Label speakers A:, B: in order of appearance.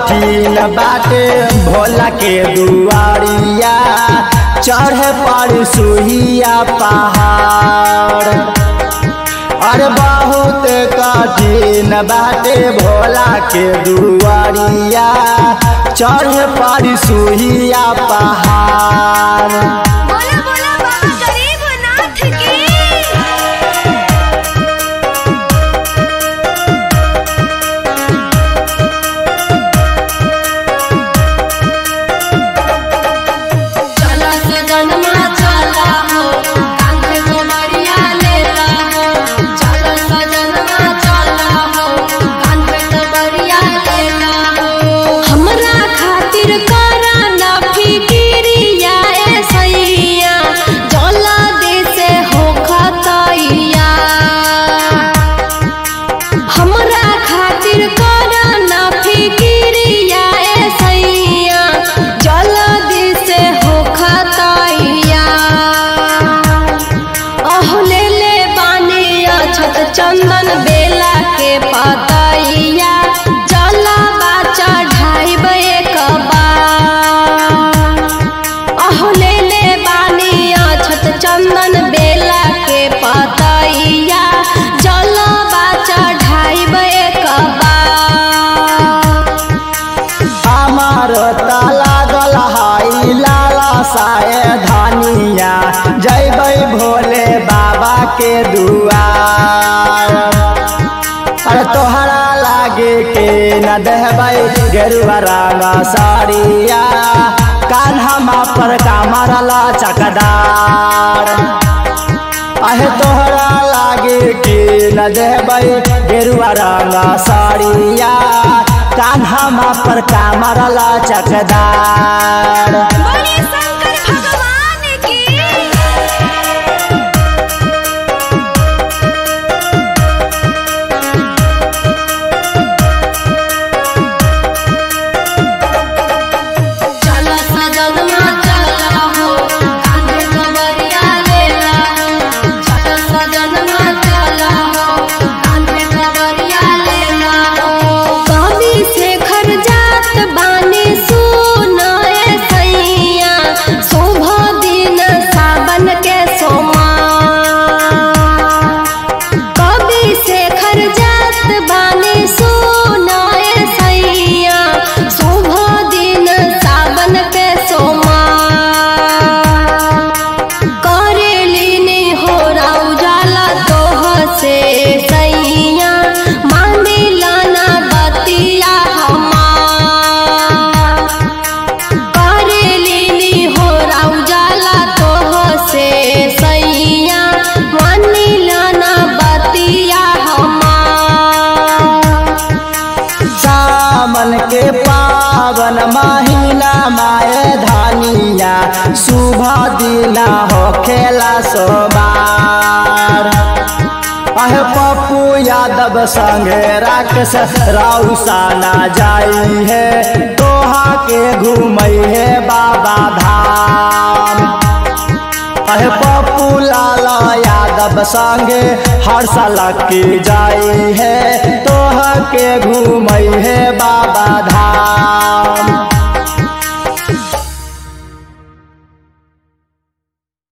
A: कठिन बाटे भोला के दुआरिया चढ़े पर सुहिया पहाड़ अरे बहुत कठिन बाटे भोला के दुआरिया चढ़े पर सुहिया पहाड़
B: बोला बोला बाबा गरीबनाथ की
C: चला सजनमा चला हो कांधे को मरिया लेला हो चला सजनमा चला हो कांधे को मरिया लेला हो हमरा खातिर करा ना फिकिरिया ए सैया जला दे से हो खतैया हमरा खातिर करा ना फिकिरिया ए सैया जल्दी से हो खतैया अह ले ले बानी अछत चंदन बेला के पतैया जला बाचा ढाइब एक बार अह ले ले बानी अछत चंदन बेला के पतैया जल बाचा ढाइब एक बार
A: हमार ताला गल हाई लाला साए धनिया जैबै भोले बाबा के दुआर अरे तोहरा लागे के न देहबै गेरुआ रंग साड़िया कान्हमा पर कामरला चकदार अहे तोहरा लागे के न देबै गेरुआ रंग साड़िया कान्हमा पर कामरला चकदार
B: बोले शंकर भगवान की
C: चला सजनमा चला हो कांधे को मरिया लेला हो चला सजनमा चला हो कांधे को मरिया लेला हो कवि शेखर जात बानी सुनाए सैया शुभ दिन सावन के सोमा कवि शेखर जात बानी सुनाए सैया शुभ दिन सावन के सोमा करेलिनी हो उजाला तोह से सैया मांदिला ना बतिया हमार करेलिनी हो उजाला तोह से सैया मानिला ना बतिया हमार
A: सावन के पावन महीना माए धानिया शुभ दिना हो खेला सोबार अहे पप्पू यादव संगे राक्षस राउसाना जाई है तोहा के घूमई है बाबा धाम अहे पप्पू लाला यादव संगे हर साल की जाई है तोह के घूम